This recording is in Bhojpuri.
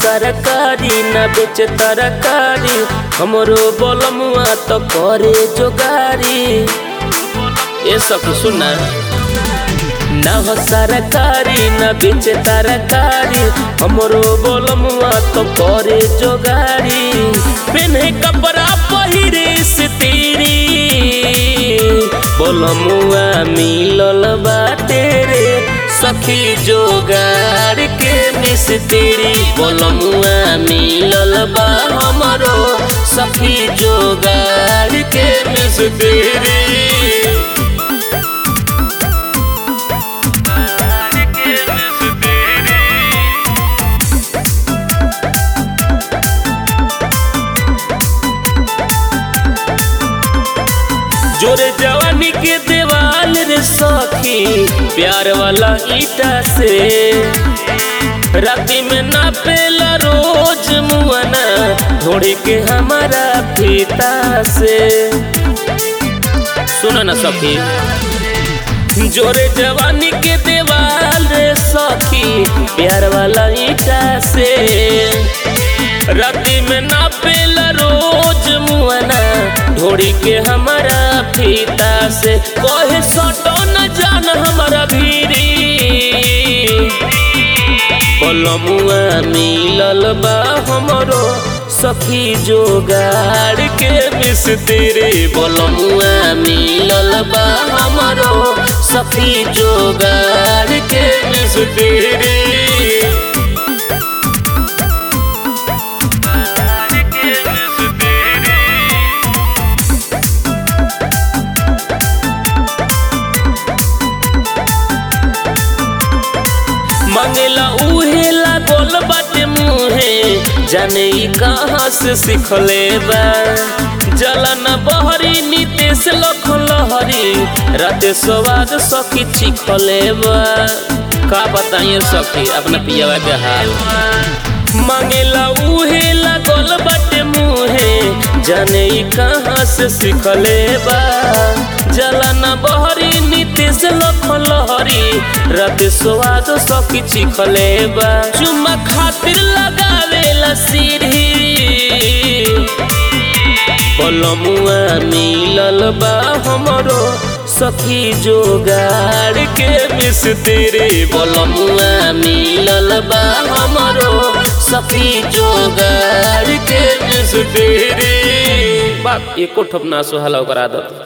सरकारी न बेचे तरकारी हमरो बोलमुआ तो करे जोगारी ये सब सुना न हो सरकारी न बेचे तरकारी हमरो बोलमुआ तो करे जोगारी पेन्हे कपड़ा पहिरे से तेरी बोलमुआ मिलल बाटे रे सखी जोगार के मिस्त्री बोलमुआ मिलल बा हमरो सखी जोगार के मिस्त्री जोरे जवानी के देवाल रे सखी प्यार वाला ईटा से राती में ना पेला रोज मुआना ढोड़ी के हमारा फीता से सुना ना सखी जोरे जवानी के देवाल रे सखी प्यार वाला ईटा से राती में ना पेला रोज मुआना ढोड़ी के हमारा फीता से कहे सटो न जान हमारा भीरी बोलमुआ मिलल बा हमरो सखी जोगाड़ के मिस्त्री बोलमुआ मिलल बा हमरो सखी जोगाड़ के मिस्त्री मंगेला उहे लागल बाटे मुहे जाने ई कहाँ से सिखले बा जलन बहरी नितेश लख लहरी राते स्वाद सखी चिखले बा का बताइए सखी अपना पियावा के हाल मंगेला उहे लागल बाटे मुहे जाने ई कहाँ से सिखले बा जलन बहरी नितेश लख लहरी रते स्वाद सखी चिखले बा चुम्मा खातिर लगावेला सीढ़ी पलमुआ मिलल बा हमरो सखी जोगाड़ के मिस्त्री पलमुआ मिलल बा हमरो सखी जोगाड़ के मिस्त्री बाप एको ठप ना सुहाला ओकर आदत